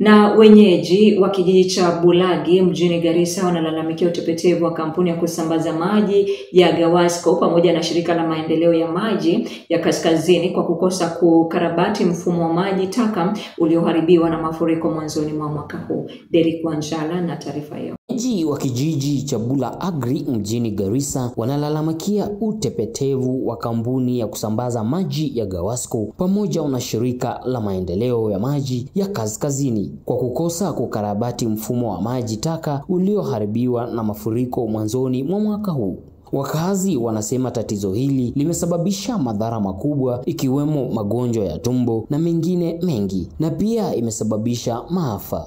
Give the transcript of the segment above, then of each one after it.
Na wenyeji wa kijiji cha Bulagi mjini Garissa wanalalamikia utepetevu wa kampuni ya kusambaza maji ya Gawasco pamoja na shirika la maendeleo ya maji ya Kaskazini kwa kukosa kukarabati mfumo wa maji taka ulioharibiwa na mafuriko mwanzoni mwa mwaka huu. Derek Wanjala na taarifa hiyo. Wenyeji wa kijiji cha Bula Agri mjini Garissa wanalalamikia utepetevu wa kampuni ya kusambaza maji ya Gawasco pamoja na shirika la maendeleo ya maji ya Kaskazini kwa kukosa kukarabati mfumo wa maji taka ulioharibiwa na mafuriko mwanzoni mwa mwaka huu. Wakazi wanasema tatizo hili limesababisha madhara makubwa ikiwemo magonjwa ya tumbo na mengine mengi na pia imesababisha maafa.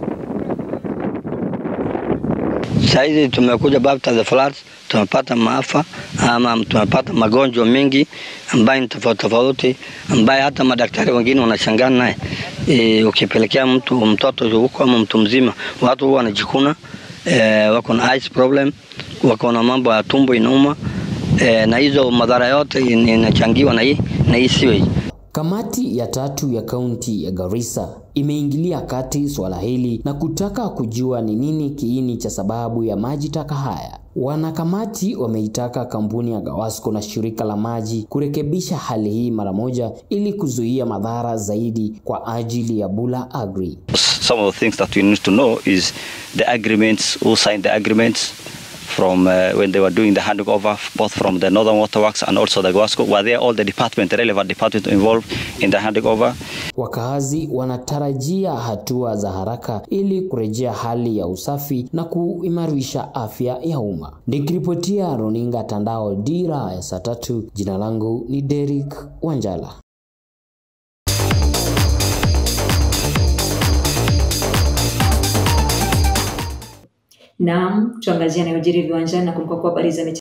Saizi tumekuja after the floods, tumepata maafa ama tumepata magonjwa mengi ambayo ni tofauti tofauti, ambaye hata madaktari wengine wanashangaa naye. E, ukipelekea mtu mtoto huko ama mtu mzima, watu huwa wanajikuna e, wako na eyes problem, wako na mambo ya tumbo inauma e, na hizo madhara yote inachangiwa na hii na hii sewage. Kamati ya tatu ya kaunti ya Garissa imeingilia kati swala hili na kutaka kujua ni nini kiini cha sababu ya maji taka haya. Wanakamati wameitaka kampuni ya Gawasco na shirika la maji kurekebisha hali hii mara moja ili kuzuia madhara zaidi kwa ajili ya Bula Agri. Some of the things that we need to know is the agreements, who signed the agreements, from uh, when they were doing the handing over, both from the Northern Waterworks and also the Guasco, were there all the department, the relevant department involved in the handing over? Wakazi wanatarajia hatua za haraka ili kurejea hali ya usafi na kuimarisha afya ya umma. Nikiripotia runinga Tandao, dira ya saa tatu, jina langu ni Derek Wanjala. Naam, tuangazia yanayojiri viwanjani na kumbuka kuwa habari za